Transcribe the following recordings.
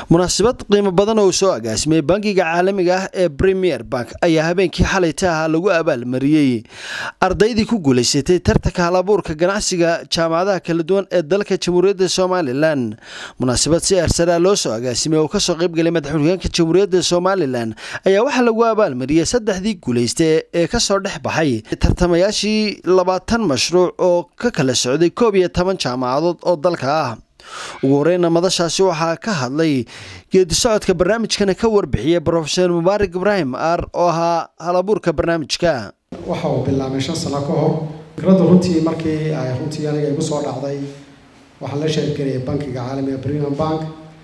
munaasabad qiimo badan oo soo agaasimay bangiga caalamiga ah ee premier bank ayaa habeenkii xalayta ahaa lagu abaalmariyey ardaydii ku guulaysatay tartanka halabuurka ganacsiga jaamacadaha kala duwan ee dalka jamhuuriyadda somalilan munaasabad si ersaraa loo soo agaasimay oo kasoo qaybgalay madaxweynaanka jamhuuriyadda somalilan ayaa waxaa lagu abaalmariyey saddexdii guulaysta ee kasoo dhex baxay tartamayaashii labaatan mashruuc oo ka kala socday koob iyo toban jaamacadood oo dalka ah ugu horeyna madashaasi waxaa ka hadlay geedi socodka barnaamijkana ka warbixiyay brofeor mubaarak ibraahim aar oo ahaa halabuurka barnaamijka waxa uu bilaabay shan sano ka hor fikradda runtii markii ay runtii aniga igu soo dhacday waxaan la sheergeliyay bankiga caalamiga premium bank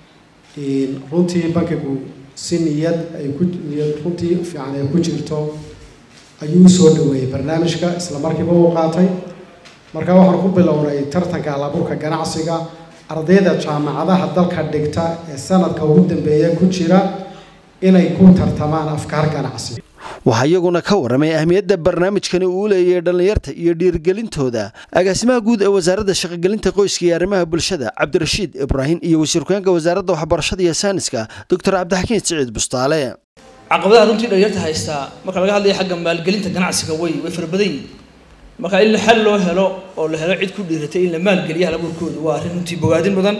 runtii bankigu si niyad ay ku niyad runtii fiican ay ku jirto ayuu soo dhaweeyey barnaamijka isla markiiba uu qaatay marka waxaan ku bilownay tartanka halabuurka ganacsiga ardayda jaamacadaha dalka dhigta ee sanadka ugu dambeeya ku jira inay ku tartamaan afkaar ganacsi waxaa iyaguna ka waramay ahmiyadda barnaamijkani uu leeyahay dhallinyarta iyo dhiirigelintooda agaasimaha guud ee wasaaradda shaqogelinta qoyska iyo arrimaha bulshada cabdirashiid ibraahim iyo wasiirku-aanka wasaaradda waxbarashada iyo sayniska doctor cabdixakiin siciid bustaale caqabadaha runtii dhalinyarta haystaa marka laga hadlayo xagga maalgelinta ganacsiga way way fara badan yihin marka in xal loo helo oo la helo cid ku dhiiratay in la maalgeliya halabuurkooda waa arrin runtii bogaadin badan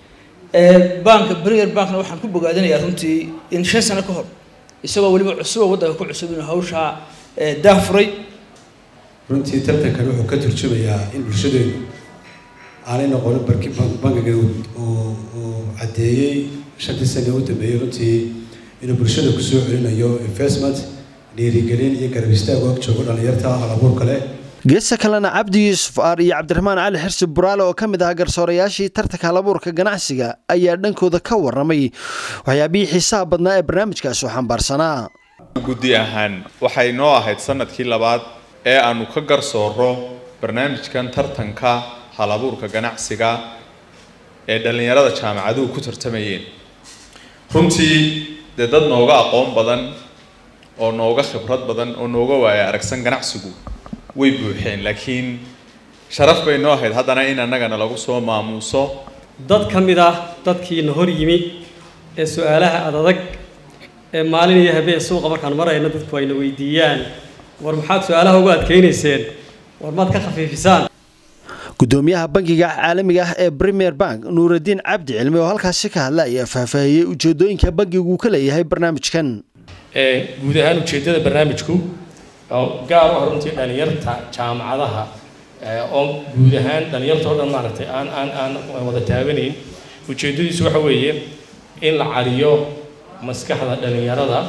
banka premier bankna waxaan ku bogaadinayaa runtii in shan sano ka hor isagoo weliba cusuba waddanka ku cusub inuu hawshaa daafuray runtii tartankan wuxuu ka turjumayaa in bulshadeenu aanay noqonin barki bankiga uu caddeeyey shantii sane u dambeeyey runtii inuu bulshada kusoo celinayo investment dhiirigelin iyo garab istaag og joogo dhallinyarta halabuurka leh geesta kalena cabdi yuusuf aar iyo cabdiraxmaan cali xirsi buraale oo ka mid ah garsoorayaashii tartanka halabuurka ganacsiga ayaa dhankooda ka waramay waxyaabihii xiisaha badnaa ee barnaamijkaasi u xambaarsanaa guddi ahaan waxay noo ahayd sanadkii labaad ee aanu ka garsooro barnaamijkan tartanka halabuurka ganacsiga ee dhallinyarada jaamacaduhu ku tartamayeen runtii dee dad nooga aqoon badan oo nooga khibrad badan oo nooga waaya aragsan ganacsigu way buuxeen laakiin sharaf bay noo ahayd haddana in annagana lagu soo maamuuso dad ka mid ah dadkiina hor yimi ee su-aalaha adadag ee maalin iyo habeen suuqa markaan marayna dadku ayna weydiiyaan war maxaad su-aalaha ugu adkaynayseen war maad ka khafiifisaan gudoomiyaha bankiga caalamiga ah ee premier bank nuuraddiin cabdi cilmi oo halkaasi ka hadla ayaa faahfaahiyey ujeedooyinka bankigu uu ka leeyahay barnaamijkan guud ahaan ujeeddada barnaamijku oo gaar u ah runtii dhalinyarta jaamacadaha oo guud ahaan dhalinyarta oo dhan maaragtay aan aan aan wada taabanayn ujeeddadiisu waxa weeye in la cariyo maskaxda dhalinyarada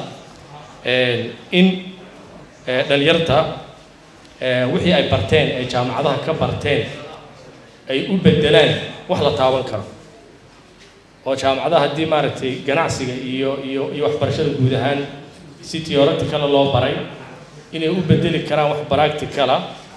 in dhalinyarta wixii ay barteen ay jaamacadaha ka barteen ay u bedelaan wax la taaban karo oo jaamacadaha haddii maaragtay ganacsiga iyo iyo iyo waxbarashada guud ahaan si theoreticala loo baray inay u bedeli karaan wax practicala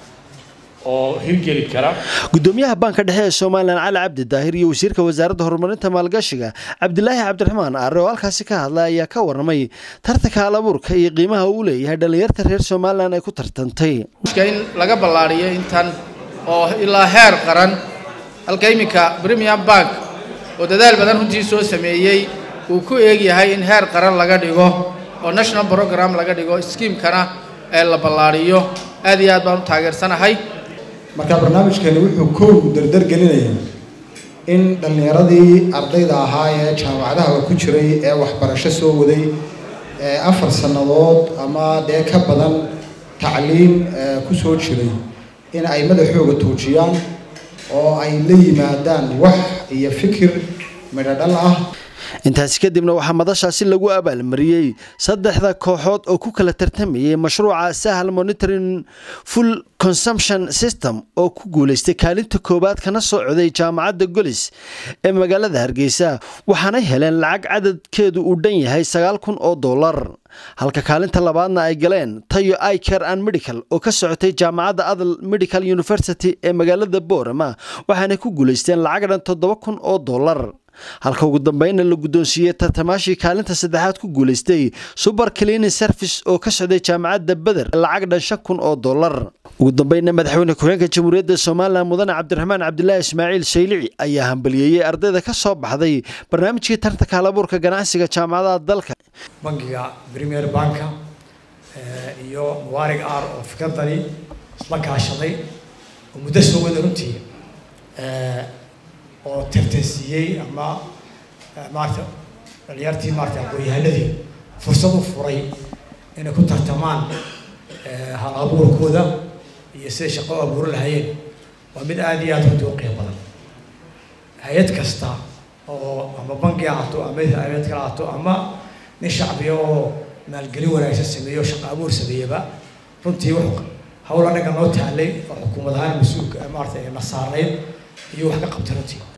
oo hirgeli kara gudoomiyaha banka dhexe ee somalilan cali cabdi daahir iyo wasiirka wasaaradda horumarinta maalgashiga cabdilaahi cabdiraxmaan aare oo halkaasi ka hadlay ayaa ka waramay tartanka halabuurka iyo qiimaha uu leeyahay dhallinyarta reer somalilan ay ku tartantay in laga ballaariyo intan oo ilaa heer qaran halka iminka premium bank oo dadaal badan runtii soo sameeyey uu ku eegyahay in heer qaran laga dhigo oo national program laga dhigo skiimkana ee la ballaariyo aad iyo aad baan u taageersanahay marka barnaamijkani wuxuu kow dardar gelinayaa in dhallinyaradii ardayda ahaa ee jaamacadaha ku jiray ee waxbarasho soo waday ee afar sannadood ama dee ka badan tacliim ku soo jiray in ay madaxooga tuujiyaan oo ay la yimaadaan wax iyo fikir midhodhal ah intaasi kadibna waxaa madashaasi lagu abaalmariyey saddexda kooxood oo ku kala tartamayay mashruuca sahal monitoring full consumption system oo ku guulaystay kaalinta koowaad kana soo coday jaamacadda golis ee magaalada hargeysa waxaanay heleen lacag cadadkeedu uu dhan yahay sagaal kun oo dollar halka kaalinta labaadna ay galeen tayo icar and medical oo ka socotay jaamacadda adal medical university ee magaalada boorama waxaanay ku guulaysteen lacag dhan toddoba kun oo dollar halka ugu dambeynna la guddoonsiiyey tartamaashii kaalinta saddexaad ku guulaystay suber cleaning service oo ka socday jaamacadda beder lacag dhan shan kun oo dollar ugu dambeynna madaxweyne ku-xigeenka jamhuuriyadda somalilan mudane cabdiraxmaan cabdilaahi ismaaciil shaylici ayaa hambaliyeeyey ardayda ka soo baxday barnaamijkii tartanka halabuurka ganacsiga jaamacadaha dalka bangiga premier banka iyo mubaarig ar oo fikradani isla kaashaday oo muddo soo wada runtii oo tartansiiyey ama maarata dhalinyartii maarata aqoon-yahanadii fursad u furay inay ku tartamaan hal abuurkooda iyo siday shaqo u abuuran lahaayeen waa mid aada iyo aada runtii u qiimo badan hay-ad kasta oo ama bangi ahaato ama hay-ad kale ahaato ama nin shacbiya oo maalgelin wanaagsan sameeyo shaqo abuur sameeyaba runtii wuxuu hawl anaga noo taalay oo xukuumad ahaan mas-uulka maarata na saarnayd iyo wax ka qabtay runtii